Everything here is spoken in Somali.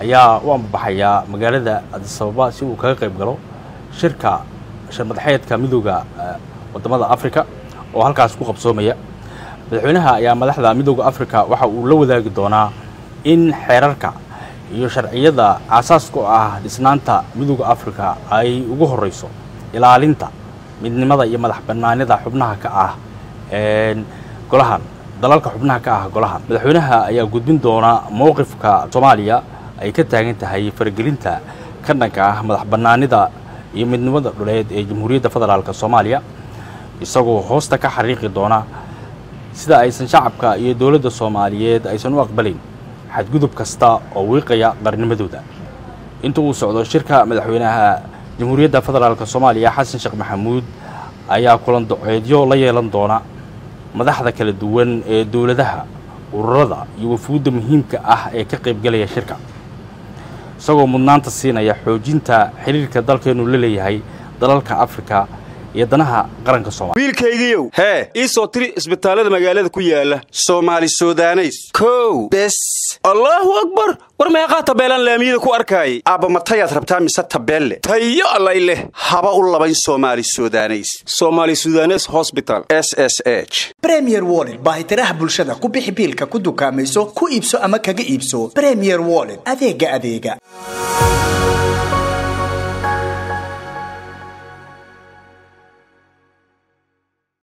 ayaa u ambabaxaya magaalada adisababa si uu kaga qayb galo shirka sharmadaxeedka midooda wadamada africa oo halkaas ku qabsoomaya madaxweynaha ayaa madaxda midooda africa waxa uu la wadaagi doonaa in xeerarka iyo sharciyada aasaaska u ah dhisnaanta midooda africa ay ugu horeyso ilaalinta midnimada iyo madax banaanida xubnaha ka ah golahan dalalka xubnaha ka ah golahan madaxweynaha ayaa gudbin doona mowqifka soomaaliya ay ka taagan tahay faragelinta ka dhanka ah madax banaanida iyo midnimada dhuleed ee jamhuuriyadda federaalk soomaaliya isagoo hoosta ka xariiqi doona sida aysan shacabka iyo dowladda soomaaliyeed aysan u aqbalin xadgudub kasta oo wiiqaya qarnimadooda inta uu socdo shirka madaxweynaha jamhuuriyadda federaalk soomaaliya xasan sheekh maxamuud ayaa kulan doceedyo la yeelan doona madaxda kala duwan ee dowladaha ururada iyo wafuudda muhiimka ah ee ka qaybgalaya shirka isagoo mudnaanta siinaya xoojinta xiriirka dalkeennu la leeyahay dalalka afrika iyo danaha qaranka soomaliya wiilkaygiiow hee ii soo tiri isbitaallada magaalada ku yaala soomaali sudaneys kow bes allaahu akbar war meeqaa tabeelaan laamiyada ku arkaayay aabba matayaad rabtaa mise tabeelle tayo allay leh haba u labayn soomaali sudaneys soomaali sudanes hosbital s s h bremier wollet baahitiraha bulshada ku bixi biilka ku dukaamayso ku iibso ama kaga iibso bremier wollet adeega adeega